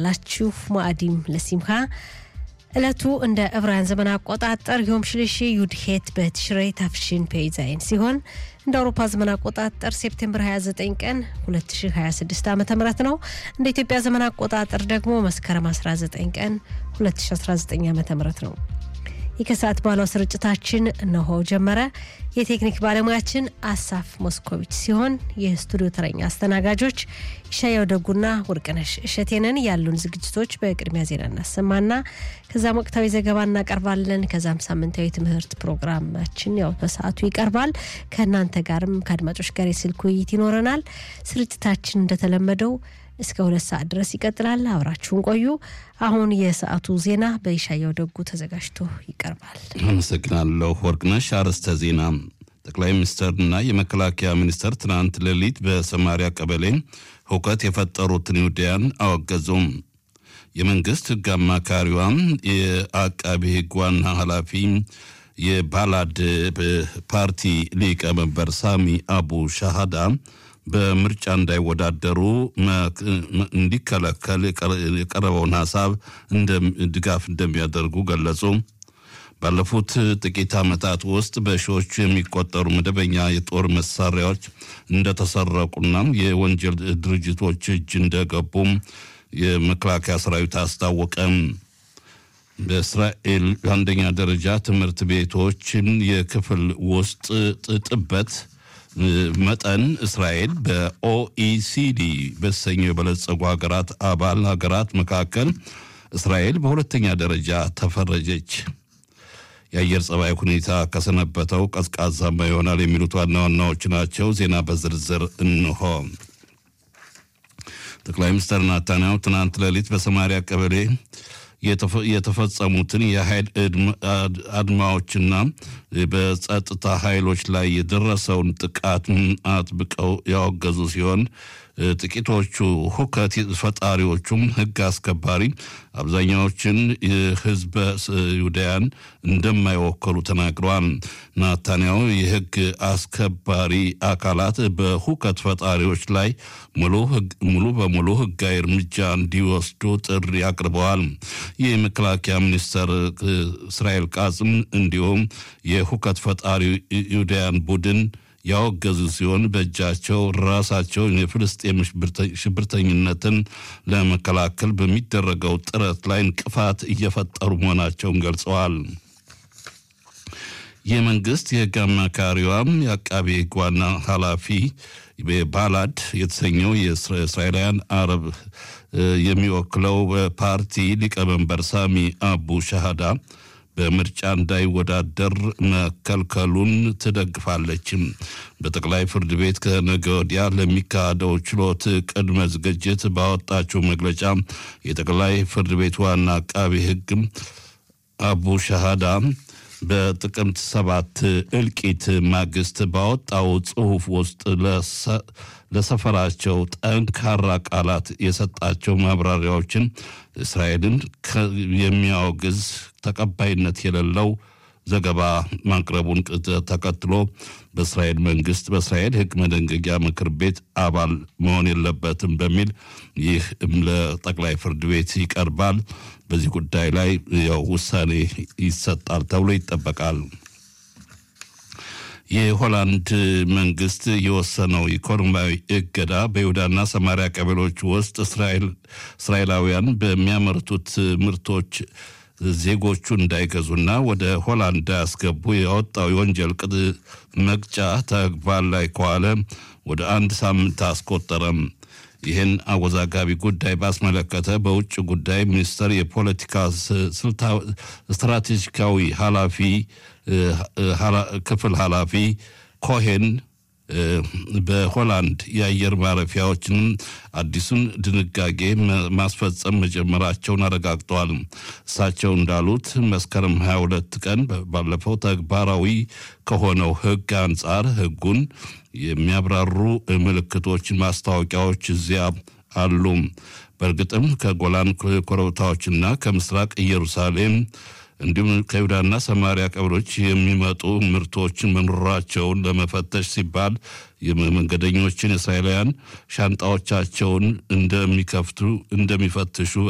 ዋላችሁ። ማዕዲም ለሲምካ ዕለቱ እንደ ዕብራውያን ዘመን አቆጣጠር ዮም ሽልሺ ዩድሄት በትሽሬ ታፍሽን ፔይዛይን ሲሆን እንደ አውሮፓ ዘመን አቆጣጠር ሴፕቴምበር 29 ቀን 2026 ዓ ም ነው። እንደ ኢትዮጵያ ዘመን አቆጣጠር ደግሞ መስከረም 19 ቀን 2019 ዓ ም ነው። ይህ ከሰዓት ባለው ስርጭታችን እነሆ ጀመረ። የቴክኒክ ባለሙያችን አሳፍ ሞስኮቪች ሲሆን የስቱዲዮ ተረኛ አስተናጋጆች ይሻያው ደጉና ወርቅነሽ እሸቴንን። ያሉን ዝግጅቶች በቅድሚያ ዜና እናሰማና ከዛም ወቅታዊ ዘገባ እናቀርባለን። ከዛም ሳምንታዊ ትምህርት ፕሮግራማችን ያው በሰዓቱ ይቀርባል። ከእናንተ ጋርም ከአድማጮች ጋር የስልክ ውይይት ይኖረናል። ስርጭታችን እንደተለመደው እስከ ሁለት ሰዓት ድረስ ይቀጥላል። አብራችሁን ቆዩ። አሁን የሰዓቱ ዜና በይሻያው ደጉ ተዘጋጅቶ ይቀርባል። አመሰግናለሁ ወርቅነሽ። አርዕስተ ዜና ጠቅላይ ሚኒስትርና የመከላከያ ሚኒስትር ትናንት ሌሊት በሰማሪያ ቀበሌ ሁከት የፈጠሩትን ይሁዳያን አወገዙም። የመንግስት ሕግ አማካሪዋ የአቃቢ ሕግ ዋና ኃላፊ የባላድ ፓርቲ ሊቀመንበር ሳሚ አቡ ሻሃዳ በምርጫ እንዳይወዳደሩ እንዲከለከል የቀረበውን ሀሳብ ድጋፍ እንደሚያደርጉ ገለጹ። ባለፉት ጥቂት ዓመታት ውስጥ በሺዎቹ የሚቆጠሩ መደበኛ የጦር መሳሪያዎች እንደተሰረቁና የወንጀል ድርጅቶች እጅ እንደገቡም የመከላከያ ሰራዊት አስታወቀም። በእስራኤል አንደኛ ደረጃ ትምህርት ቤቶችን የክፍል ውስጥ ጥበት መጠን እስራኤል በኦኢሲዲ በተሰኘው የበለጸጉ ሀገራት አባል ሀገራት መካከል እስራኤል በሁለተኛ ደረጃ ተፈረጀች። የአየር ጸባይ ሁኔታ ከሰነበተው ቀዝቃዛማ ይሆናል የሚሉት ዋና ዋናዎች ናቸው። ዜና በዝርዝር እንሆ። ጠቅላይ ሚኒስትር ናታንያሁ ትናንት ሌሊት በሰማሪያ ቀበሌ የተፈጸሙትን የኃይል አድማዎችና በጸጥታ ኃይሎች ላይ የደረሰውን ጥቃት አጥብቀው ያወገዙ ሲሆን ጥቂቶቹ ሁከት ፈጣሪዎቹም ሕግ አስከባሪ አብዛኛዎችን ህዝበ ይሁዳያን እንደማይወከሉ ተናግረዋል። ናታንያሁ የሕግ አስከባሪ አካላት በሁከት ፈጣሪዎች ላይ ሙሉ በሙሉ ሕጋዊ እርምጃ እንዲወስዱ ጥሪ አቅርበዋል። የመከላከያ ሚኒስትር እስራኤል ቃጽም እንዲሁም የሁከት ፈጣሪ ይሁዳያን ቡድን ያወገዙ ሲሆን በእጃቸው ራሳቸውን የፍልስጤም ሽብርተኝነትን ለመከላከል በሚደረገው ጥረት ላይ እንቅፋት እየፈጠሩ መሆናቸውን ገልጸዋል። የመንግስት የህግ አማካሪዋም የአቃቤ ህግ ዋና ኃላፊ ባላድ የተሰኘው የእስራኤላውያን አረብ የሚወክለው ፓርቲ ሊቀመንበር ሳሚ አቡ ሻሃዳ በምርጫ እንዳይወዳደር መከልከሉን ትደግፋለችም። በጠቅላይ ፍርድ ቤት ከነገ ወዲያ ለሚካሄደው ችሎት ቅድመ ዝግጅት ባወጣችው መግለጫ የጠቅላይ ፍርድ ቤት ዋና አቃቢ ህግ አቡ ሻሃዳ በጥቅምት ሰባት እልቂት ማግስት ባወጣው ጽሑፍ ውስጥ ለሰፈራቸው ጠንካራ ቃላት የሰጣቸው ማብራሪያዎችን እስራኤልን የሚያወግዝ ተቀባይነት የሌለው ዘገባ ማቅረቡን ተከትሎ በእስራኤል መንግስት በእስራኤል ሕግ መደንገጊያ ምክር ቤት አባል መሆን የለበትም በሚል ይህ ለጠቅላይ ፍርድ ቤት ይቀርባል። በዚህ ጉዳይ ላይ ያው ውሳኔ ይሰጣል ተብሎ ይጠበቃል። የሆላንድ መንግስት የወሰነው ኢኮኖሚያዊ እገዳ በይሁዳና ሰማሪያ ቀበሌዎች ውስጥ እስራኤላውያን በሚያመርቱት ምርቶች ዜጎቹ እንዳይገዙና ወደ ሆላንድ እንዳያስገቡ ያወጣው የወንጀል ቅጥ መቅጫ ተግባር ላይ ከዋለ ወደ አንድ ሳምንት አስቆጠረም። ይህን አወዛጋቢ ጉዳይ ባስመለከተ በውጭ ጉዳይ ሚኒስቴር የፖለቲካ ስትራቴጂካዊ ኃላፊ ክፍል ኃላፊ ኮሄን በሆላንድ የአየር ማረፊያዎችን አዲሱን ድንጋጌ ማስፈጸም መጀመራቸውን አረጋግጠዋል። እሳቸው እንዳሉት መስከረም 22 ቀን ባለፈው ተግባራዊ ከሆነው ሕግ አንጻር ሕጉን የሚያብራሩ ምልክቶች፣ ማስታወቂያዎች እዚያ አሉ። በእርግጥም ከጎላን ኮረብታዎችና ከምስራቅ ኢየሩሳሌም እንዲሁም ከይሁዳና ሰማሪያ ቀበሌዎች የሚመጡ ምርቶችን መኖራቸውን ለመፈተሽ ሲባል የመንገደኞችን እስራኤላውያን ሻንጣዎቻቸውን እንደሚከፍቱ እንደሚፈትሹ